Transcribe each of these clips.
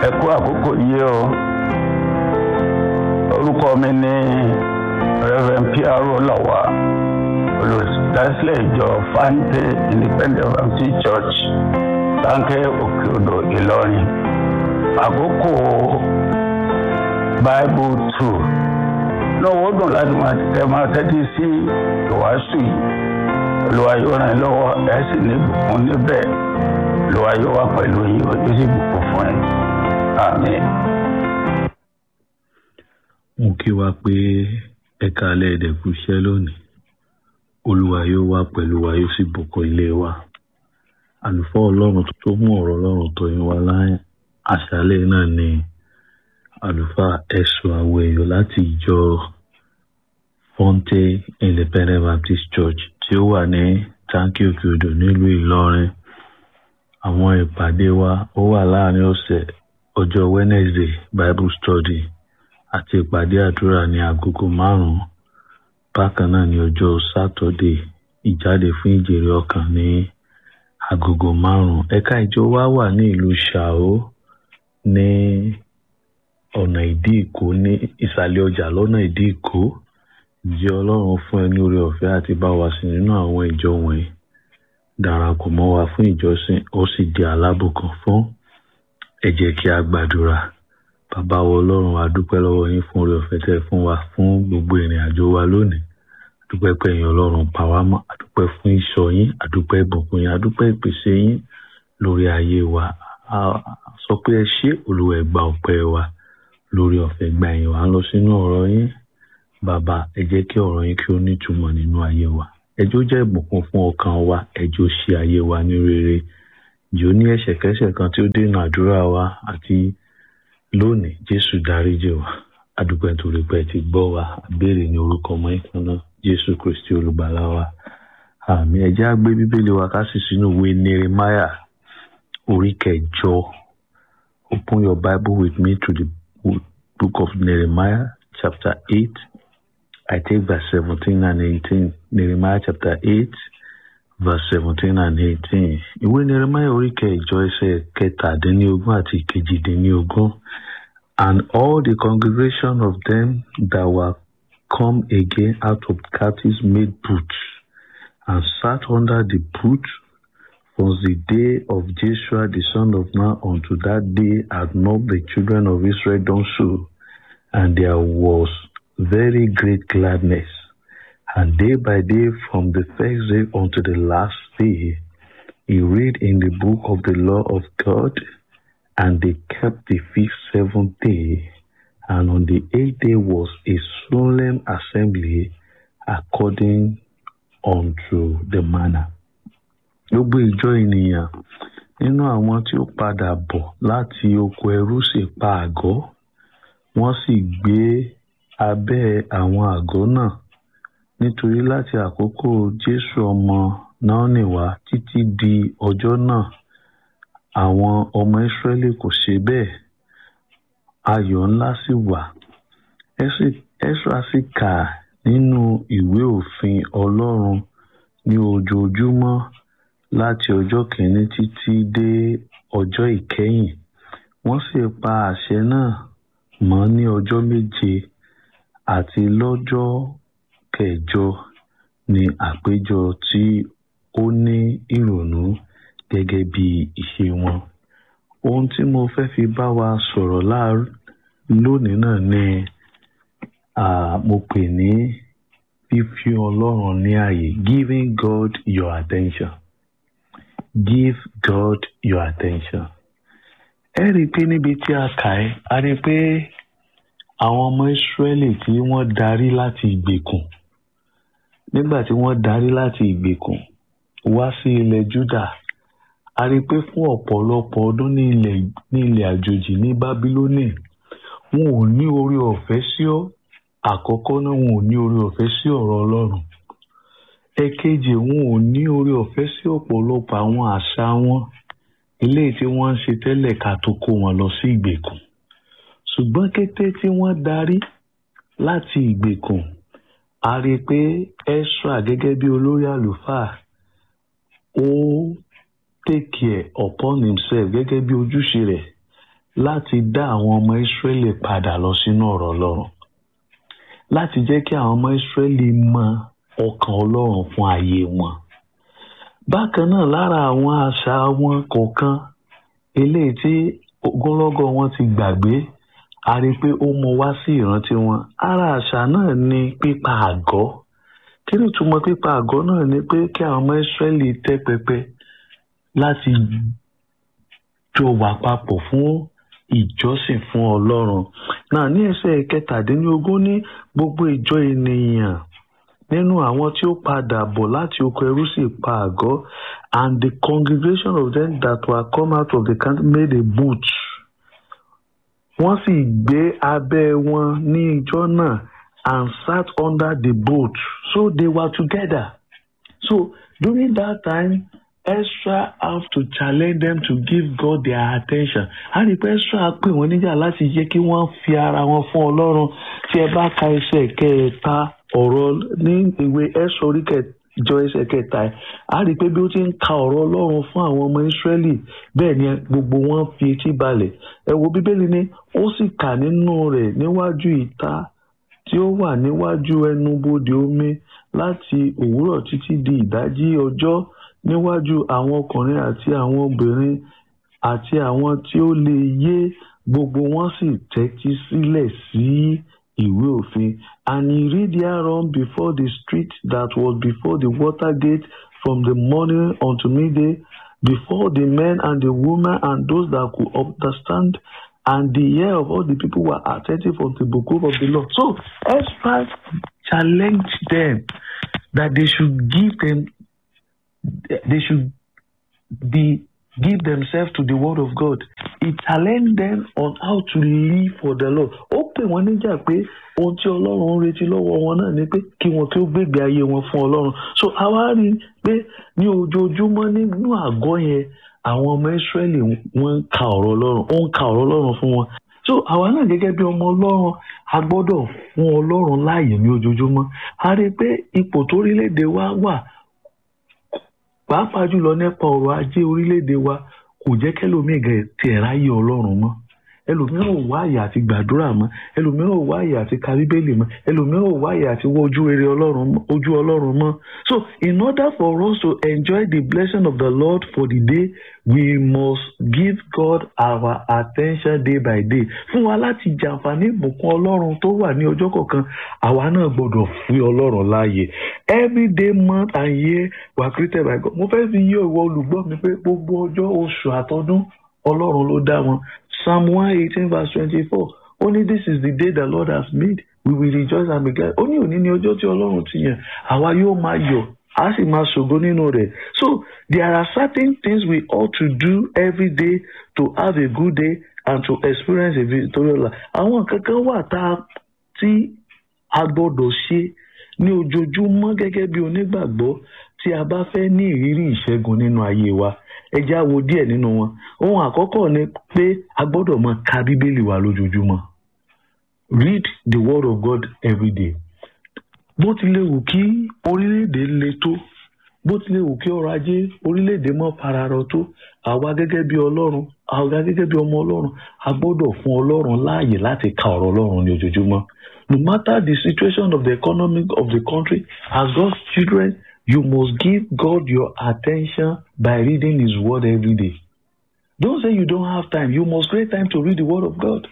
ẹ kú àkókò yìí o orúkọ mi ní reverend piaro lawa olùdásílẹ̀ ìjọ fante independent baptist church láńkẹ́ òkè odò ìlọrin àkókò bible two lọ́wọ́ dùn láti máa tẹ máa tẹ́tí sí ìwàásù yìí olúwa yóò ràn yín lọ́wọ́ ẹ̀ sì ní ìbùkún níbẹ̀ olúwa yóò wà pẹ̀lú yín ó sì bùkún fún yín àmín. mo kí wa pé ẹ̀ka alẹ́ ẹ̀dẹ̀kú iṣẹ́ lónìí olúwa yóò wà pẹ̀lú wa yóò sì bùkún ilé wa àlùfáà ọlọ́run tó mú ọ̀rọ̀ ọlọ́run tó yín wá láyé àṣálẹ́ náà ni àlùfáà ẹ̀sùn àwọ̀ èèyàn láti ìjọ fonte independent baptist church tí ó wà ní tanki òkè odò nílùú ìlọrin àwọn ìpàdé wa ó wà láàrin ọ̀sẹ̀ ọjọ́ wednesday bible study àti ìpàdé àdúrà ní agogo márùn-ún bákan náà ní ọjọ́ saturday ìjáde fún ìjèrè ọkàn ní agogo márùn-ún ẹ̀ka ìjọ wa wà ní ìlú ṣàó ní ọ̀nà ìdí ìkó ní ìsàlẹ̀ ọjà lọ́nà ìdí ìkó jẹ́ ọlọ́run fún ẹ ní oore ọ̀fẹ́ àti bá wa sí nínú àwọn ìjọ wọ̀nyí darapọ̀ mọ́ wa fún ìjọsìn ó sì di alábùkún fún ẹ jẹ́ kí a gbàdúrà bàbá wa ọlọ́run a dúpẹ́ lọ́wọ́ yín fún oore ọ̀fẹ́ tẹ́ fún wa fún gbogbo ìrìn àjò wa lónìí àdúpẹ́ pé ẹ̀yin ọlọ́run pa wá mọ́ àdúpẹ́ fún ìṣọ́ yín àdúpẹ́ ìbùkún yín àdúpẹ́ ìpèsè yín lórí ayé wa a sọ pé ẹ ṣé olúwa ẹ gba ọpẹ́ wa lórí ọ̀fẹ́ gba ẹ̀yìn wa ń lọ sínú ọ̀rọ̀ yín bàbá ẹ jẹ́ kí ọ̀rọ̀ yín kí ó nítumọ̀ nínú ayé wa ẹjọ́ jẹ́ ìbùkún fún ọkàn wa ẹjọ́ ṣe ayé wa ní rere jò ní ẹ̀ṣẹ̀kẹ́ṣẹ̀ kan tí ó dènà àdúrà wa àti lónìí jésù dáríjì wa adúpẹ́ nítorí pé ẹ ti gbọ́ wa béèrè ní orúkọ ọmọ ìkan náà jésù kristi olùgbàlà wa àmì ẹ jẹ́ á gbé bíbélì wa ká sì sínú ìwé nehemiah orí kẹjọ open your bible with me to the book of nehemiah chapter eight I take verse 17 and 18. Nehemiah chapter 8, verse 17 and 18. Ìwé Nehemiah orí kẹjọ ẹsẹ̀ kẹtàdínlógún àti kejìdínlógún. And all the congregation of them that were come again out of captives made booths and sat under the booth from the day of Joshua the son of Nun unto that day had not the children of Israel done so. And there was very great gladness. And day by day, from the first day unto the last day, he read in the book of the law of God, and they kept the fifth seventh day. And on the eighth day was a solemn assembly according unto the manner. Gbogbo ìjọ ènìyàn nínú àwọn tí ó padà bọ̀ láti oko ẹrú sì pa àgọ́, wọ́n sì gbé abẹ́ àwọn àgọ́ náà nítorí láti àkókò jésù ọmọ náónì wá títí di ọjọ́ náà àwọn ọmọ ìsírẹ́lì kò ṣe bẹ́ẹ̀ ayọ̀ ńlá sì wà ẹ́sra sì kà nínú ìwé òfin ọlọ́run ní ojoojúmọ́ láti ọjọ́ kìíní títí dé ọjọ́ ìkẹyìn wọ́n sì pa àṣẹ náà mọ́ ní ọjọ́ méje àti lọ́jọ́ kẹjọ ní àpéjọ tí ó ní ìrònú gẹ́gẹ́ bí ìṣe wọn. ohun tí mo fẹ́ fi bá wa sọ̀rọ̀ lónìí náà ni mo pè ní fífi ọlọ́run ní ààyè giving God your attention give God your attention. ẹ rí i pé níbi tí a kà ẹ́ a rí i pé àwọn ọmọ ìsírẹ́lì tí wọ́n darí láti ìgbèkùn nígbà tí wọ́n darí láti ìgbèkùn wá sí ilẹ̀ Júdà a rí i pé fún ọ̀pọ̀lọpọ̀ ọdún ní ilẹ̀ ní ilẹ̀ àjòjì ní Bábílónì wọn ò ní orí ọ̀fẹ́ sí ọ àkọ́kọ́ náà wọn ò ní orí ọ̀fẹ́ sí ọ̀rọ̀ Ọlọ́run ẹ̀kejì wọn ò ní orí ọ̀fẹ́ sí ọ̀pọ̀lọpọ̀ àwọn àṣà wọn eléyìí tí wọ́n ń ṣe tẹ́lẹ̀ ká tó kó wọn lọ sí ìgbèkùn ṣùgbọ́n kété tí wọ́n darí láti ìgbèkùn a rí i pé Ẹ́sírà gẹ́gẹ́ bí olórí àlùfáà ó take care upon himself gẹ́gẹ́ bí ojúṣe rẹ̀ láti dá àwọn ọmọ Ísírẹ́lì padà lọ sínú ọ̀rọ̀ Ọlọ́run láti jẹ́ kí àwọn ọmọ Ísírẹ́lì mọ ọkàn Ọlọ́run fún ayé wọn bákan náà lára àwọn àṣà wọn kọ̀ọ̀kan eléyìí tí ogúnlọ́gọ̀ wọn ti gbàgbé a rí i pé ó mú wá sí ìrántí wọn ara àṣà náà ni pípa àgọ́ kí ni ìtumọ̀ pípa àgọ́ náà ni pé kí àwọn ọmọ Ísírẹ́lì tẹ́ pẹpẹ láti jọ wà papọ̀ fún ìjọsìn fún Ọlọ́run náà ní ẹsẹ̀ kẹtàdínlógún ní gbogbo ìjọ ènìyàn nínú àwọn tí ó padà bọ̀ láti oko ẹrú sì pa àgọ́ and the congregation of them that were come out of the camp made a booth wọ́n sì gbé abẹ́ wọn ní ìjọ náà and sat under the boat so they were together so during that time Ezra have to challenge them to give God their attention a rí pé Ezra pè wọ́n níjà láti jẹ́ kí wọ́n fi ara wọn fún Ọlọ́run tí ẹ bá ka ẹsẹ̀ kẹta ọ̀rọ̀ ní ìwé Ezra orí kẹjọ ẹsẹ̀ kẹta ẹ̀ a rí pé bí ó ti ń ka ọ̀rọ̀ Ọlọ́run fún àwọn ọmọ Ísírẹ́lì bẹ́ẹ̀ ni gbogbo wọn fi etí balẹ̀ ẹ wo Bíbélì ni ó sì kà nínú rẹ̀ níwájú ìta tí ó wà níwájú ẹnubodè omi láti òwúrọ̀ títí di ìdájí ọjọ́ níwájú àwọn ọkùnrin àti àwọn obìnrin àti àwọn tí ó lè yé gbogbo wọn sì tẹ́tí sílẹ̀ sí ìwé òfin and he read thereon before the street that was before the water gate from the morning unto midday before the men and the women and those that could understand and the ear of all the people were attentive unto the book of the law. So Ezra challenged them that they should give them they should be give themselves to the word of God. He challenged them on how to live for the Lord. Ó pè wọ́n níjà pé ohun tí Ọlọ́run ń retí lọ́wọ́ wọn náà ni pé kí wọ́n kí ó gbégbé ayé wọn fún Ọlọ́run. So àwa rí i pé ní ojoojúmọ́ nínú àgọ́ yẹn àwọn ọmọ Ísírẹ́lì wọ́n ń ka ọ̀rọ̀ Ọlọ́run ó ń ka ọ̀rọ̀ Ọlọ́run fún wọn. So àwa náà gẹ́gẹ́ bí ọmọ Ọlọ́run a gbọ́dọ̀ fún Ọlọ́run láàyè ní ojoojúmọ́. A rí i pé ipò torílẹ̀-èdè wa wà pàápàá jùlọ nípa ọrọ̀ ajé orílẹ̀-èdè wa kò jẹ́ kẹ́lòmíì gẹ̀ tiẹ̀ ráyè ọlọ́run mọ́ ẹlòmíràn ò wá àyè àti gbàdúrà mọ́ ẹlòmíràn ò wá àyè àti ka bíbélì mọ́ ẹlòmíràn ò wá àyè àti wọ ojú rere ọlọ́run ojú ọlọ́run mọ́ so in order for us to enjoy the blessing of the Lord for the day we must give God our attention day by day fún wa láti jàǹfààní ìbùkún ọlọ́run tó wà ní ọjọ́ kọ̀ọ̀kan àwa náà gbọ́dọ̀ fún ọlọ́run láàyè every day month and year were created by God mo fẹ́ fi yé ìwọ olùgbọ́ mi pé gbogbo ọjọ́ oṣù àtọdún ọlọ́run ló dá wọn psalm one eighteen verse twenty-four ó ní this is the day the Lord has made we will rejoice and be glad ó ní òní ní ọjọ́ tí ọlọ́run ti yàn àwa yóò máa yọ̀ a sì máa ṣògo nínú rẹ̀ so there are certain things we ought to do every day to have a good day and to experience a victorious life àwọn kankan wà tá a tí a gbọ́dọ̀ ṣe ní ojoojúmọ́ gẹ́gẹ́ bí onígbàgbọ́ tí a bá fẹ́ ní ìrírí ìṣẹ́gun nínú ayé wa ẹ já wo díẹ̀ nínú wọn ohun àkọ́kọ́ ni pé a gbọ́dọ̀ máa ka bíbélì wa lójoojúmọ́ read the word of God every day bó tilẹ̀ wù kí orílẹ̀-èdè le tó bó tilẹ̀ wù kí ọrọ̀ ajé orílẹ̀-èdè mọ́ fararọ tó àwa gẹ́gẹ́ bí ọlọ́run àwa gẹ́gẹ́ bí ọmọ ọlọ́run a gbọ́dọ̀ fún ọlọ́run láàyè láti ka ọ̀rọ̀ ọlọ́run ní ojoojúmọ́ no matter the situation of the economy of the country as God's children you must give God your attention by reading his word every day don't say you don't have time you must create time to read the word of God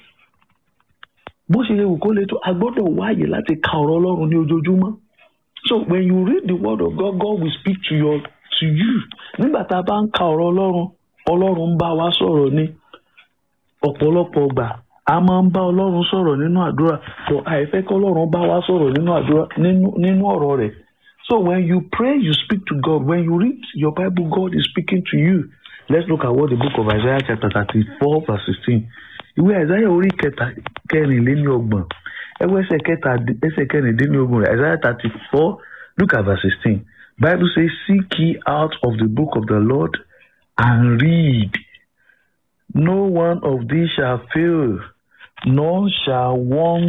bó ṣe lè wù kó lè tó a gbọ́dọ̀ wáyè láti ka ọ̀rọ̀ ọlọ́run ní ojoojúmọ́ so when you read the word of God God will speak to your to you nígbà tá a bá ń ka ọ̀rọ̀ ọlọ́run ọlọ́run ń bá wa sọ̀rọ̀ ní ọ̀pọ̀lọpọ̀ ọgbà a máa ń bá ọlọ́run sọ̀rọ̀ nínú àdúrà so àìfẹ́ kọ́ ọlọ́run bá wa sọ̀rọ̀ nínú àdúrà nínú ọ̀rọ̀ rẹ̀ so when you pray you speak to God when you read your Bible God is speaking to you let's look at what the book of Isaiah chapter thirty-four verse sixteen ìwé Isaiah orí kẹta kẹrìnléníọgbọ̀n ẹwọ ẹsẹ̀ kẹta ẹsẹ̀ kẹrìndínlógún rẹ̀ Isaiah thirty-four look at verse sixteen Bible says seek ye out of the book of the Lord and read no one of these shall fail none shall want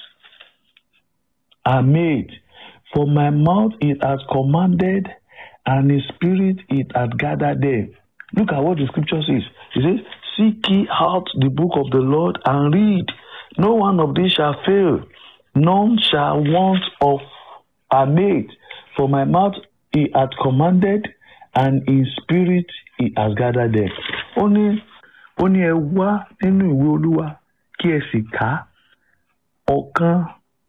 are made for my mouth it has commanded and his spirit it hath gathered them look at what the scripture says it says Seek ye out the book of the Lord and read. No one of these shall fail, none shall want of a mate. For my mouth he hath commanded, and in spirit he has gathered them. Ó ní ó ní ẹ wá nínú ìwé Olúwa kí ẹ sì kà á. Ọ̀kan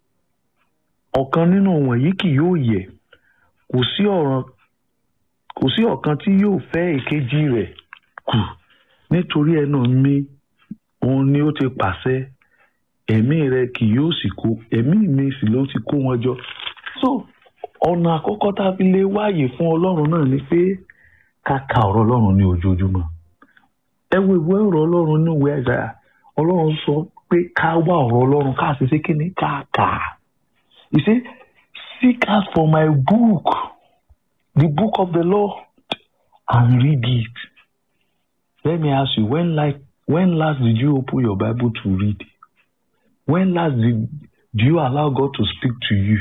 ọ̀kan nínú wọ̀nyí kì yóò yẹ̀. Kò sí ọ̀ràn kò sí ọ̀kan tí yóò fẹ́ èkejì rẹ̀ kù nítorí ẹnu mi òun ni ó ti pàṣẹ ẹ̀mí rẹ kì yóò sì kó ẹ̀mí mi sì ló ti kó wọn jọ. so ọ̀nà àkọ́kọ́ tá a fi lè wáyè fún ọlọ́run náà ni pé ká ka ọ̀rọ̀ ọlọ́run ní ojoojúmọ́. ẹ wo ìwé ọ̀rọ̀ ọlọ́run ní ìwé ẹ̀dá ọlọ́run sọ pé ká wá ọ̀rọ̀ ọlọ́run ká sì ṣe kíni ká kà á. you say seek out for my book the book of the Lord and read it. Let me ask you, when like when last did you open your Bible to read? When last did do you allow God to speak to you?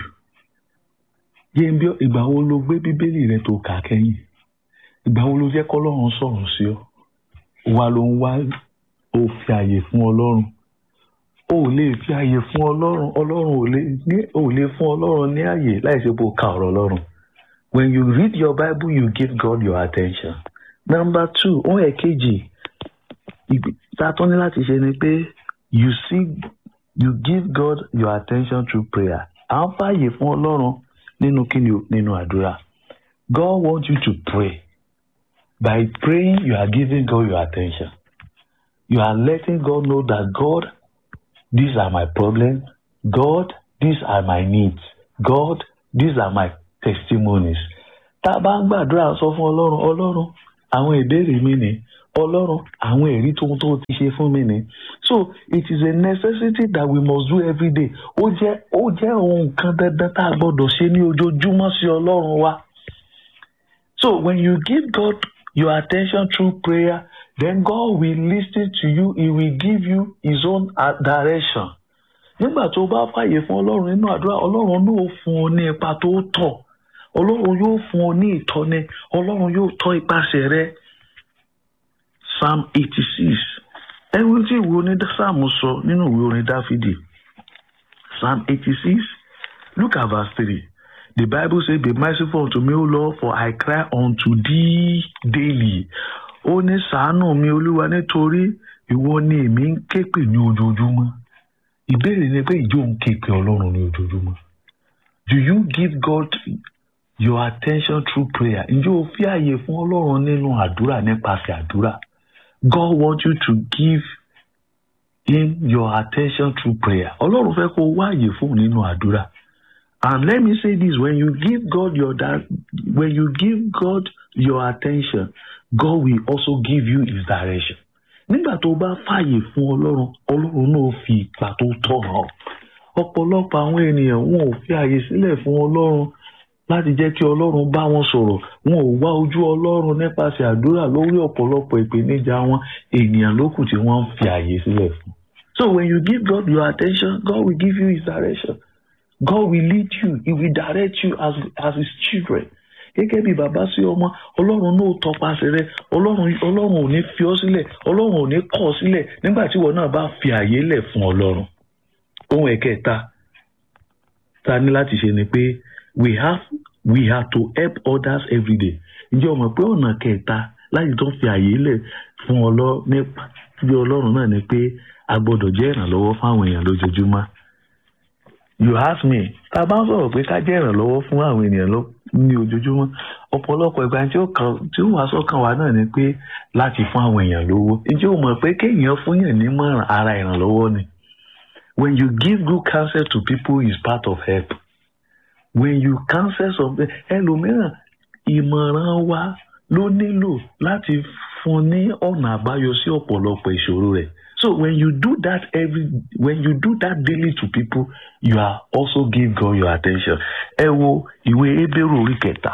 Yẹ́n bí ìgbà wo ló gbé Bíbélì rẹ tó kà kẹ́yìn? Ìgbà wo ló jẹ́ kọ́lọ́run sọ̀rọ̀ sí ọ? Wa ló ń wá ó fi àyè fún Ọlọ́run. O ò lè fi àyè fún Ọlọ́run. Ọlọ́run ò lè ní ò lè fún Ọlọ́run ní àyè láì ṣe bó ka ọ̀rọ̀ Ọlọ́run. When you read your Bible, you give God your attention. Number two, ohun ẹ̀kejì tá a tún ní láti ṣe ni pé you seek you give God your attention through prayer. À ń fààyè fún Ọlọ́run nínú kíni o nínú àdúrà. God wants you to pray. By praying, you are giving God your attention. You are letting God know that God, these are my problems. God, these are my needs. God, these are my testimonies. Tá a bá ń gbàdúrà sọ fún Ọlọ́run, Ọlọ́run, àwọn ìbéèrè mi ni, Ọlọ́run, àwọn èrí tó tó ti ṣe fún mi ni. So it is a necessity that we must do every day. Ó jẹ́ ó jẹ́ ohun kan dandan tá a gbọ́dọ̀ ṣe ní ojoojúmọ́ sí Ọlọ́run wa. So when you give God your attention through prayer, then God will listen to you. He will give you His own direction. Nígbà tó bá fàyè fún Ọlọ́run nínú àdúrà, Ọlọ́run náà fún ọ ní ipa tó tọ́. Ọlọ́run yóò fún ọ ní ìtọ́ni. Ọlọ́run yóò tọ́ ipasẹ̀ rẹ. Psalm eighty six. Ẹ̀wọ̀n tí ìwé oní Sáàmù sọ nínú ìwé orin Dáfídì. Psalm eighty six. Look at verse three. The Bible says, Be merciful unto me, O Lord, for I cry unto thee daily. Ó ní ṣàánú mi Olúwa nítorí ìwọ ni èmi ń képe ní ojoojúmọ́. Ìbéèrè ni pé ìjọ ń képe Ọlọ́run ní ojoojúmọ́. Do you give God your attention through prayer? Ǹjẹ́ o fi àyè fún Ọlọ́run nínú àdúrà nípasẹ̀ àdúrà? God wants you to give him your attention through prayer. Ọlọ́run fẹ́ kó wá àyè fún nínú àdúrà. And let me say this: when you give God your that, when you give God your attention, God will also give you His direction. Nígbà tó bá fààyè fún Ọlọ́run, Ọlọ́run náà fi ipa tó tọ́ hàn. Ọ̀pọ̀lọpọ̀ àwọn ènìyàn wọn ò fi àyè sílẹ̀ fún Ọlọ́run láti jẹ́ kí Ọlọ́run bá wọn sọ̀rọ̀. Wọn ò wá ojú Ọlọ́run nípasẹ̀ àdúrà lórí ọ̀pọ̀lọpọ̀ ìpèníjà wọn. Ènìyàn lókù tí wọ́n ń fi àyè sílẹ̀ fún. So when you give God your attention, God will give you His direction. God will lead you. He will direct you as, as his children. Gẹ́gẹ́ bí bàbá sí ọmọ, Ọlọ́run náà tọpasẹ̀ rẹ, Ọlọ́run Ọlọ́run ò ní fi ọ́ sílẹ̀, Ọlọ́run ò ní kọ̀ ọ́ sílẹ̀ nígbà tí ìwọ náà bá fi àyè lẹ̀ fún Ọlọ́run. Ohun ẹ̀kẹta ta ní láti ṣe ni pé we have we have to help others every day. Ǹjẹ́ o mọ̀ pé ọ̀nà kẹta láti tó fi àyè lẹ̀ fún Ọlọ́run nípa bí Ọlọ́run náà ni pé a gbọ́dọ̀ jẹ́ ìrànlọ́wọ́ fáwọn èèyàn lójoojúmọ́ you ask me tá a bá ń sọ̀rọ̀ pé ká jẹ́ ìrànlọ́wọ́ fún àwọn ènìyàn lọ ní ojoojúmọ́ ọ̀pọ̀lọpọ̀ ìgbà tí ó kàn tí ó wà sọ́kàn wa náà ni pé láti fún àwọn èèyàn lówó ǹjẹ́ o mọ̀ pé kéèyàn fún yàn nímọ̀ràn ara ìrànlọ́wọ́ ni when you give good counsel to people is part of help when you counsel something ẹlòmíràn ìmọ̀ràn wa ló nílò láti fún ní ọ̀nà àbáyọ sí ọ̀pọ̀lọpọ̀ ìṣòro rẹ̀ So when you do that every when you do that daily to people, you are also give God your attention. Ẹ wo ìwé Hébérù orí kẹta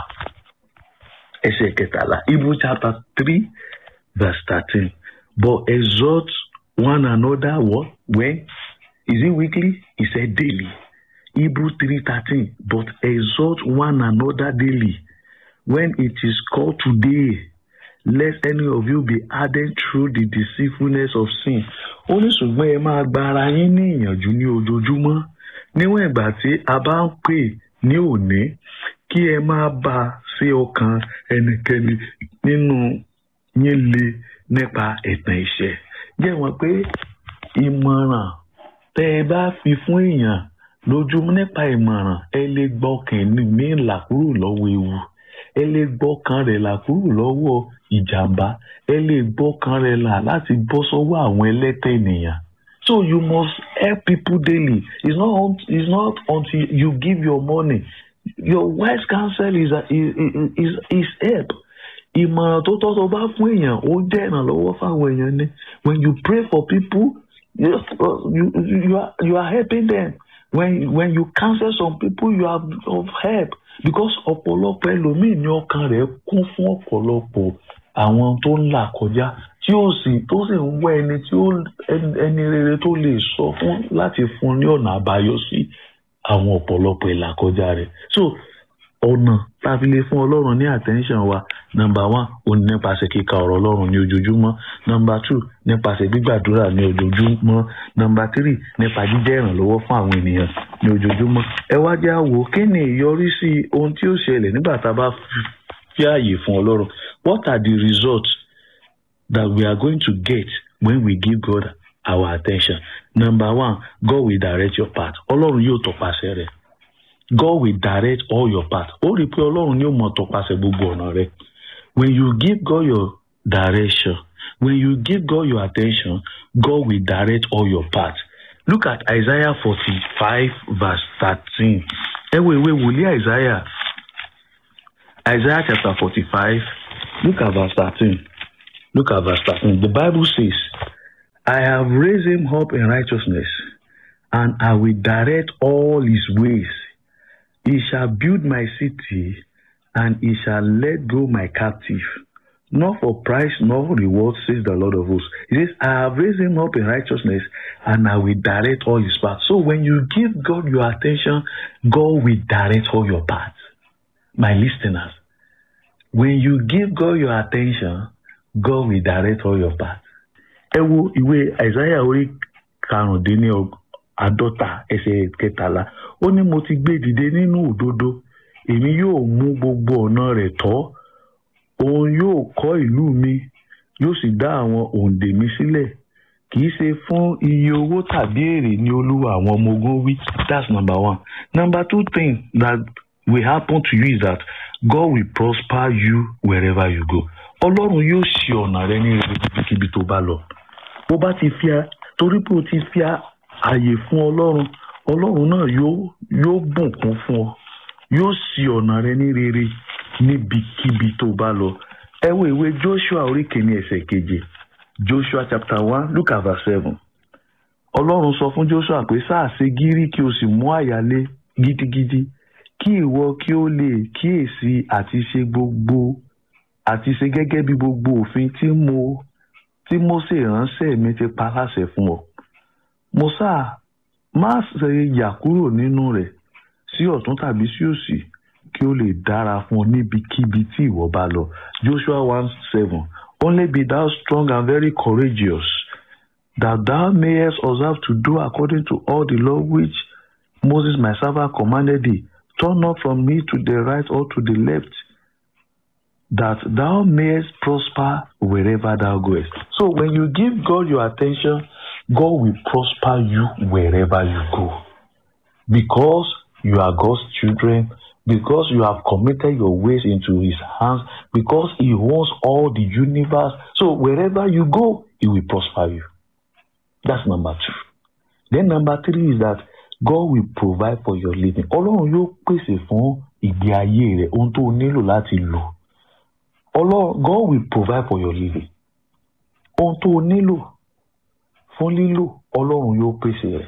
ẹsẹ̀ kẹtàlá Hebrew chapter three verse thirteen but exhort one another what when is it weekly? He said daily. Hebrew three thirteen but exhort one another daily when it is called today lest any of you be hardened through the deceitfulness of sin. ó ní ṣùgbọ́n ẹ máa gba ara yín ní ìyànjú ní ojoojúmọ́ níwọ̀n ìgbà tí a bá ń pè ní òní kí ẹ máa bá a sí ọkàn ẹnikẹ́ni nínú yín le nípa ẹ̀tàn ìṣẹ́ jẹ́ wọ́n pé ìmọ̀ràn tẹ́ ẹ bá fi fún èèyàn lójúmọ́ nípa ìmọ̀ràn ẹ lè gbọ́kàn mí là kúrò lọ́wọ́ ewu ẹ lè gbọ́kàn rẹ̀ là kúrò lọ́wọ́ ìjàmbá ẹ lè gbọ́kàn rẹ̀ là láti bọ́ sọ́wọ́ àwọn ẹlẹ́tẹ̀ ènìyàn. So you must help people daily. It's not it's not until you give your money. Your wise counsel is is is, is help. Ìmọ̀ràn tó tọ́ tó bá fún èèyàn ó jẹ́ ìrànlọ́wọ́ fáwọn èèyàn ni. When you pray for people, you, you, you, are, you are helping them. When, when you counsel some people, you are of help. Because ọ̀pọ̀lọpọ̀ ẹlòmíì ní ọkàn rẹ̀ kún fún ọ̀pọ̀lọpọ̀ àwọn tó ń là kọjá tí ó sì tó sì ń wá ẹni tí ó ẹni rere tó lè sọ fún láti fún ní ọ̀nà àbáyọ sí àwọn ọ̀pọ̀lọpọ̀ ìlàkọjá rẹ̀. So ọ̀nà tá a fi lè fún ọlọ́run ní attention wa number one ó ní nípasẹ̀ kíka ọ̀rọ̀ ọlọ́run ní ojoojúmọ́ number two nípasẹ̀ gbígbàdúrà ní ojoojúmọ́ number three nípa jíjẹ́ ìrànlọ́wọ́ fún àwọn ènìyàn ní ojoojúmọ́. ẹ wá jẹ́ àwò kí ni ìyọrísí ohun tí ó ṣẹlẹ̀ nígbà tá a bá fi ààyè fún ọlọ́run what are the results that we are going to get when we give God our attention number one God will direct your path ọlọ́run yóò tọpasẹ̀ rẹ̀ God will direct all your path. Ó rí i pé Ọlọ́run ni ó mọ tọpasẹ̀ gbogbo ọ̀nà rẹ. When you give God your direction, when you give God your attention, God will direct all your path. Look at Isaiah forty-five verse thirteen. Ẹ wo ìwé wòlíì Isaiah. Isaiah chapter forty-five. Look at verse thirteen. Look at verse thirteen. The Bible says, I have raised him up in righteousness, and I will direct all his ways. He shall build my city, and he shall let go my captive. Not for price nor reward, says the Lord of hosts. He says, I have raised him up in righteousness, and I will direct all his paths. So when you give God your attention, God will direct all your paths. My listeners, when you give God your attention, God will direct all your paths. Ẹ wo ìwé Àìsáyà orí karùndínlọ́gbọ̀n àádọ́ta ẹsẹ̀ kẹtàlá ó ní mo ti gbé dìde nínú òdodo èmi yóò mú gbogbo ọ̀nà rẹ̀ tọ́ òun yóò kọ́ ìlú mi yóò sì dá àwọn òǹdè mi sílẹ̀ kì í ṣe fún iye owó tàbí èrè ní olúwa àwọn ọmọ ogun wí that's number one number two thing that will happen to you is that God will prosper you wherever you go ọlọ́run yóò ṣe ọ̀nà rẹ ní rere níbikíbi tó bá lọ bó bá ti fi torí pé o ti fi ààyè fún ọlọ́run ọlọ́run náà yóò yóò bùnkún fún ọ yóò ṣì ọ̀nà rẹ ní rere níbikíbi tó bá lọ ẹ wo ìwé joshua orí kìíní ẹsẹ̀ keje joshua chapter one look at verse seven ọlọ́run sọ fún joshua pé sáà ṣe gírí kí o sì mú àyálé gidigidi kí ìwọ kí o lè kíyèsí àti ṣe gbogbo àti ṣe gẹ́gẹ́ bí gbogbo òfin tí mo tí Mósè ránṣẹ́ mi ti pa láṣẹ fún ọ mo sáà má ṣe yà kúrò nínú rẹ̀ sí ọ̀tún tàbí sí òsì kí ó lè dára fún ọ níbikíbi tí ìwọ bá lọ Joshua one seven only be thou strong and very courageous that thou mayest observe to do according to all the law which Moses my servant commanded thee turn not from me to the right or to the left that thou mayest prosper wherever thou goest. So when you give God your attention, God will prosper you wherever you go. Because you are God's children, because you have committed your ways into His hands, because He owns all the universe. So wherever you go, He will prosper you. That's number two. Then number three is that God will provide for your living. Ọlọ́run yóò pèsè fún ìgbé ayé rẹ̀ ohun tó nílò láti lò. Ọlọ́run God will provide for your living. Ohun tó o nílò fún lílò Ọlọ́run yóò pèsè rẹ̀.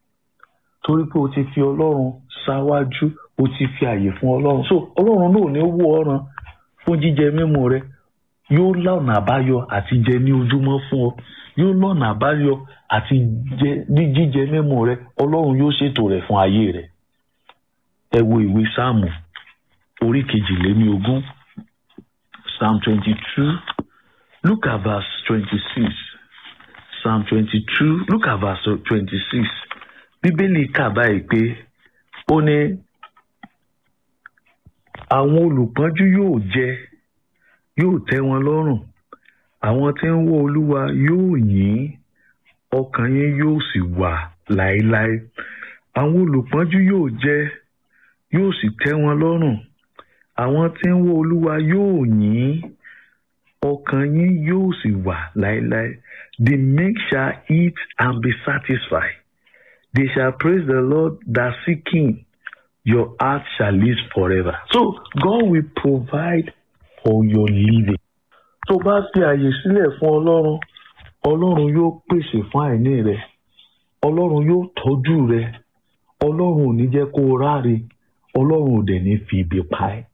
Torí pé o ti fi Ọlọ́run ṣáwájú, o ti fi àyè fún Ọlọ́run. So Ọlọ́run náà ní wó ọ̀ràn fún jíjẹ mímu rẹ. Yóò lọ́nà àbáyọ àti jẹ ní ojúmọ́ fún ọ. Yóò lọ́nà àbáyọ àti jẹ ní jíjẹ mímu rẹ. Ọlọ́run yóò ṣètò rẹ̀ fún ayé rẹ̀. Ẹ wo ìwé Sáàmù orí kejìléní ogún. Psalm 22, look at verse twenty-six psalm twenty-two look at verse twenty-six bíbélì kà báyìí pé ó ní àwọn olùpọ́njú yóò jẹ yóò tẹ́ wọn lọ́rùn àwọn tí ń wọ́ olúwa yóò yìn ọkàn yín yóò sì wà láéláé àwọn olùpọ́njú yóò jẹ yóò sì tẹ́ wọn lọ́rùn àwọn tí ń wọ́ olúwa yóò yìn ọkàn yín yóò sì wà láéláé the meek shall eat and be satisfied they shall praise the lord that seek him your heart shall live forever so god will provide for your living tó bá fi àyè sílẹ̀ fún ọlọ́run ọlọ́run yóò pèsè fún àìní rẹ ọlọ́run yóò tọ́jú rẹ ọlọ́run ò ní jẹ́ kó o ráre ọlọ́run ò dẹ̀ ní fi ibi pa ẹ́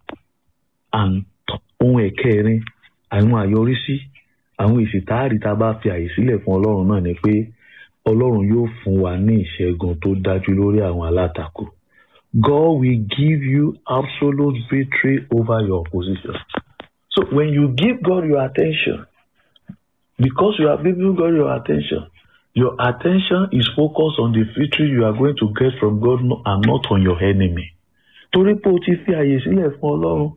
and ohun ẹ̀kẹrin àwọn àyọrísí àwọn èsì táàrí tá a bá fi àyè sílẹ̀ fún ọlọ́run náà ni pé ọlọ́run yóò fún wa ní ìṣẹ́gun tó dájú lórí àwọn alátakò God will give you absolute victory over your opposition. So when you give God your attention, because you have given God your attention, your attention is focused on the victory you are going to get from God and not on your enemy. Torí pé o ti fi àyè sílẹ̀ fún Ọlọ́run,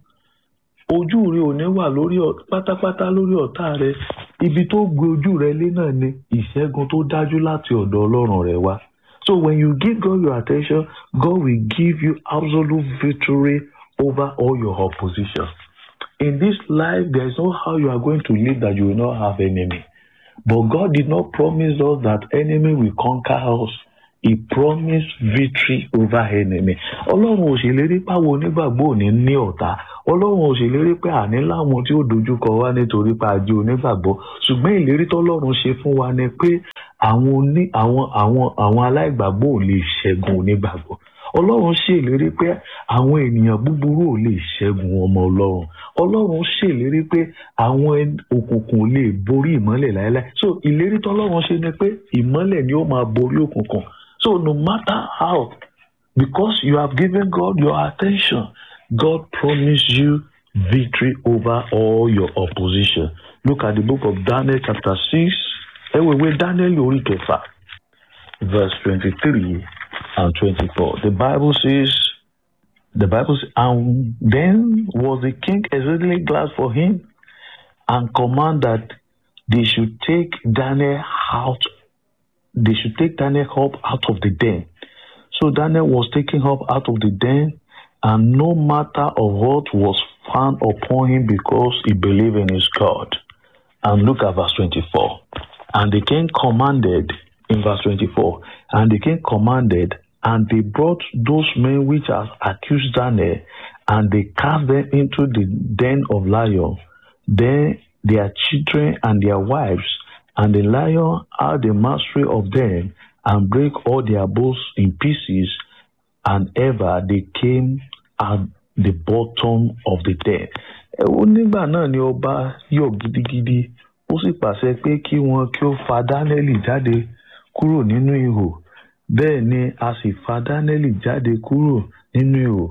ojú rẹ ò ní wà lórí pátápátá lórí ọ̀tá rẹ. Ibi tó gbé ojú rẹ lé náà ni ìṣẹ́gun tó dájú láti ọ̀dọ̀ Ọlọ́run rẹ wá. So when you give God your attention, God will give you absolute victory over all your opposition. In this life, there is no how you are going to live that you will not have enemy. But God did not promise us that enemy will conquer us. He promised victory over enemy. Ọlọ́run ò ṣèlérí páwo onígbàgbọ́ ò ní ní ọ̀tá. Ọlọ́run ò ṣèlérí pé àní láwọn tí ó dojúkọ wá nítorí pé a jẹ́ onígbàgbọ́. Ṣùgbọ́n ìlérí tọ́lọ́run ṣe fún wa ni pé àwọn oní àwọn àwọn àwọn aláìgbàgbọ́ ò lè ṣẹ́gun onígbàgbọ́. Ọlọ́run ṣèlérí pé àwọn ènìyàn búburú ò lè ṣẹ́gun ọmọ Ọlọ́run. Ọlọ́run ṣèlérí pé àwọn òkùnkùn ò lè borí ìmọ́lẹ̀ láéláé. So ìlérí tọ́lọ́run ṣe ni pé ìmọ́lẹ̀ ni ó máa borí òkùnkùn. So no matter how, because you have given God your attention, God promised you victory over all your opposition. Look at the book of Daniel chapter 6. Ẹ̀wẹ̀wẹ̀ Daniel orí kẹfà verse twenty-three and twenty-four. The Bible says, the Bible says, and then was the king exceedingly glad for him and command that they should take Daniel out they should take Daniel up out of the den. So Daniel was taken up out of the den, and no matter of what was found upon him because he believed in his God. And look at verse 24. And the king commanded, in verse 24, and the king commanded, and they brought those men which had accused Daniel, and they cast them into the den of lions. Then their children and their wives and the lion had the mastery of them and break all their bones in pieces, and ever they came at the bottom of the den. Ẹ̀wọ́n nígbà náà ni ọba yọ̀ gidigidi, ó sì pàṣẹ pé kí wọn kí ó fa Dánẹ́lì jáde kúrò nínú ihò. Bẹ́ẹ̀ ni a sì fa Dánẹ́lì jáde kúrò nínú ihò.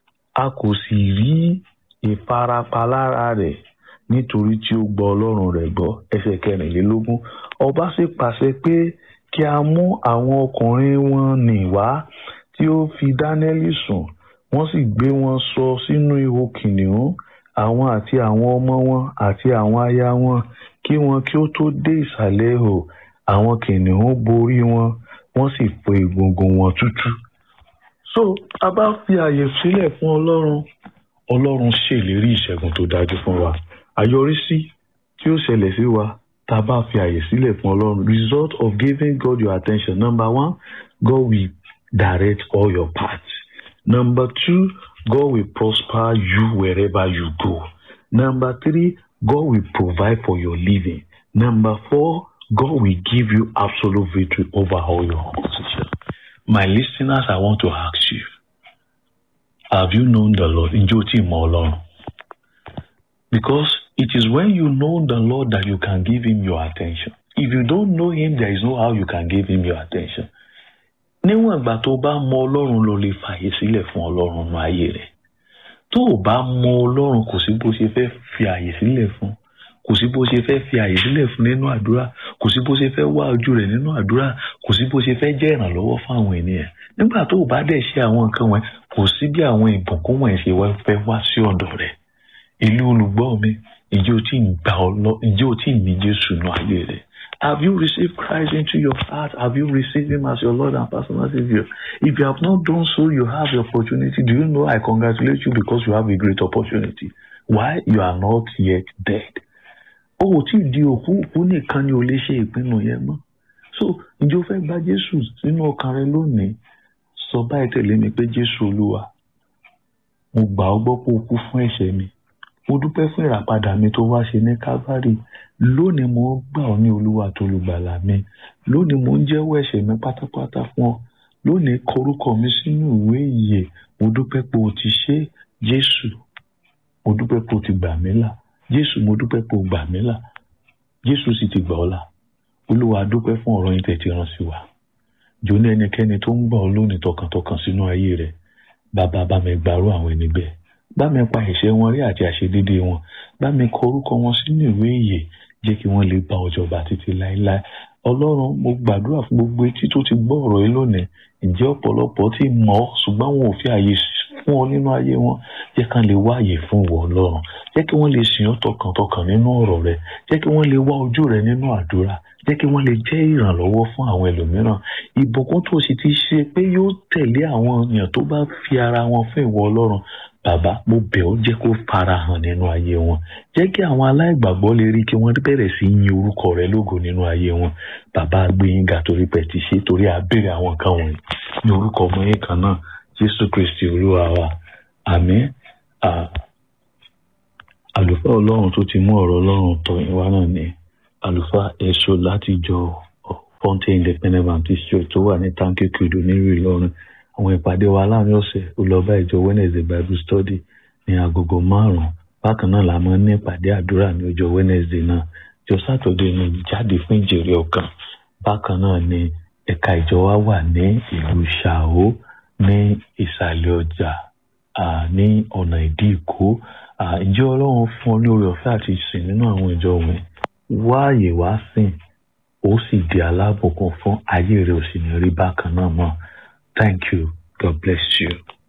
A kò sì rí ìfarapa lára rẹ̀ nítorí tí ó gbọ́ ọlọ́run rẹ̀ gbọ́ ẹsẹ̀ kẹrìnlélógún ọba sì pàṣẹ pé kí a mú àwọn ọkùnrin wọn nì wá tí ó fi dánẹ́lì sùn wọ́n sì gbé wọn sọ sínú ihò kìnìún àwọn àti àwọn ọmọ wọn àti àwọn aya wọn kí wọn kí ó tó dé ìsàlẹ̀ ihò àwọn kìnìún borí wọn wọ́n sì fọ́ egungun wọn tútú. so a bá fi àyè sílẹ̀ fún ọlọ́run ọlọ́run ṣèlérí ìṣẹ́gun tó dájú fún wa àyọrísí tí ó ṣẹlẹ̀ sí wa tá a bá fi àyè sílẹ̀ fún ọlọ́run result of giving God your attention number one God will direct all your paths number two God will prosper you wherever you go number three God will provide for your living number four God will give you absolute victory over all your opposition my listeners I want to ask you have you known the Lord ǹjẹ́ o ti mọ ọlọ́run because it is when you know the Lord that you can give him your attention. If you don't know him, there is no how you can give him your attention. Níwọ̀n ìgbà tó bá mọ Ọlọ́run ló lè fàyè sílẹ̀ fún Ọlọ́run nínú ayé rẹ̀. Tó o bá mọ Ọlọ́run kò sí bó ṣe fẹ́ fi àyè sílẹ̀ fún. kò sí bó ṣe fẹ́ fi àyè sílẹ̀ fún nínú àdúrà kò sí bó ṣe fẹ́ wá ojú rẹ̀ nínú àdúrà kò sí bó ṣe fẹ́ jẹ́ ìrànlọ́wọ́ fún àwọn ènìyàn nígbà tó o bá dẹ̀ ṣe àwọn nǹkan wọn kò sí bí àwọn ìbùkún wọn ṣe wá fẹ́ wá sí ọ̀dọ̀ rẹ̀ ìlú olùgbọ́ mi ìjẹ́ o tí ì gbà ọ lọ ìjẹ́ o tí ì ní Jésù nù ayé rẹ̀ Have you received Christ into your heart? Have you received Him as your Lord and personal Savior? If you have not done so, you have the opportunity. Do you know I congratulate you because you have a great opportunity? Why? You are not yet dead. O ò tí ì di òkú òkú nìkan ni o lè ṣe ìpinnu yẹn mọ́. So, ǹjẹ́ o fẹ́ gba Jésù sínú ọkàn rẹ lónìí? Sọ báyìí tẹ̀lé mi pé Jésù Olúwa, mo gbà ọ́ gbọ́ pé o kú fún ẹ̀ṣẹ̀ mi mo dúpẹ́ fún ìràpadà mi tó wá ṣe ní Calvary lónìí mo gbà ọ́ ní olúwa tó lùgbàlà mi lónìí mo ń jẹ́wọ́ ẹ̀ṣẹ̀ mi pátápátá fún ọ lónìí kọrúkọ mi sínú ìwé ìyè mo dúpẹ́ pé o ti ṣe Jésù mo dúpẹ́ pé o ti gbà mí là Jésù mo dúpẹ́ pé o gbà mí là Jésù sì ti gbà ọ́ là olúwa dúpẹ́ fún ọ̀rọ̀ yín tẹ̀tí rán sí wa jò ní ẹnikẹ́ni tó ń gbà ọ́ lónìí tọkàntọkàn sínú ayé rẹ̀ bàbá bá mi gbàrú àwọn ẹni bẹ́ẹ̀ bá mi pa ẹ̀ṣẹ̀ wọn rí àti àṣedédé wọn bá mi kọ orúkọ wọn sínú ìwé ìyè jẹ́ kí wọ́n lè bá ọjọba títí láéláé ọlọ́run mo gbàdúrà fún gbogbo etí tó ti gbọ́ ọ̀rọ̀ yìí lónìí ǹjẹ́ ọ̀pọ̀lọpọ̀ ti mọ̀ ọ́ ṣùgbọ́n wọn ò fi àyè fún ọ nínú ayé wọn jẹ́ kán lè wá àyè fún ìwọ ọlọ́run jẹ́ kí wọ́n lè sìn ọ́ tọkàntọkàn nínú ọ̀rọ̀ rẹ jẹ́ kí wọ́n lè wá ojú rẹ nínú àdúrà jẹ́ kí wọ́n lè jẹ́ ìrànlọ́wọ́ fún àwọn ẹlòmíràn ìbùkún tó sì ti ṣe pé yóò tẹ̀lé àwọn èèyàn tó bá fi ara wọn fún ìwọ ọlọ́run bàbá mo bẹ̀ ọ́ jẹ́ kó fara hàn nínú ayé wọn jẹ́ kí àwọn aláìgbàgbọ́ lè rí kí wọ́n bẹ̀rẹ̀ sí í yin orúkọ rẹ lógo nínú ayé wọn bàbá gbẹ̀yìn ga torí pẹ̀ ti ṣe torí àbẹ̀rẹ̀ àwọn nǹkan wọ̀nyí ní orúkọ ọmọ yẹn kan náà jésù kristi olúwa wa àmín àlùfáà ọlọ́run tó ti mú ọ̀rọ̀ ọlọ́run tọ̀ yín wá náà ni àlùfáà èso láti jọ Fountain Independent Baptist Church tó wà ní tanki kudu nílùú ìlọrin àwọn ìpàdé wa láàrin ọ̀sẹ̀ ó lọ bá ìjọ Wednesday Bible Study ní agogo márùn-ún bákan náà la máa ń ní ìpàdé àdúrà ní ọjọ́ Wednesday náà jọ Saturday ní ìjáde fún ìjèrè ọkàn bákan náà ni ẹ̀ka ìjọ wa wà ní ìlú Ṣàó ní ìsàlẹ̀ ọjà ní ọ̀nà ìdí ìkó ìjọ Ọlọ́run fún ọ ní oore ọ̀fẹ́ àti ìsìn nínú àwọn ìjọ wọn wá àyè wá sìn ó sì di alábùkún fún ayé rẹ̀ ò sì ní rí bákan náà mọ́. Thank you. God bless you.